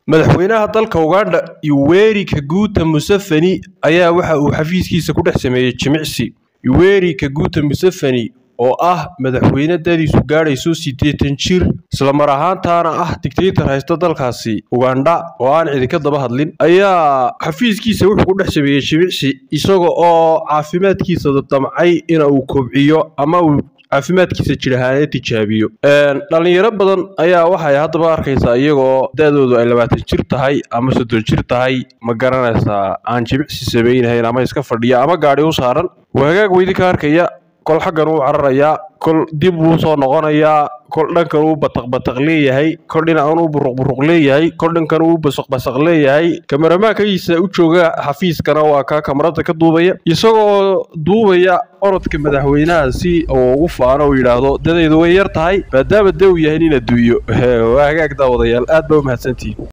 madaxweynaha dalka ugandha yoweri kaguta museveni ayaa waxa uu xafiiskiisa ku dhex sameeyey jimicsi yoweri kaguta museveni oo ah madaxweyne dadiisu gaadhayso siddeetan jir islamar ahaantaana ah digtaytar haysta dalkaasi ugandha oo aan cidi ka daba hadlin ayaa xafiiskiisa wuxuu ku dhex sameeyey jimicsi isaga oo caafimaadkiisa damcay ina uu kobciyo ama uu caafimaadkiisa jir ahaaneed tijaabiyo dhallinyaro badan ayaa waxay haddaba arkaysaa iyagoo da-doodu ay labaatan jir tahay ama soddon jir tahay ma garanaysaa aan jimicsi samaynahayn ama iska fadhiya ama gaadhi u saaran wagaag weydi ka arkaya kol xaggan uu cararayaa kol dib wuu soo noqonayaa kol dhankan uu bataqbataq leeyahay kol dhinacan uu buruqburuq leeyahay kol dhankan uu basaqbasaq leeyahay kamaramaankiisa u jooga xafiiskana waa kaa kamarada ka duubaya isagoo duubaya orodka madaxweynaha si uu ugu faano uu yidhaahdo dadaydu way yar tahay maadaama de uu yahay nin adduunyo waa hagaag daawadayaal aad baa u mahadsantihin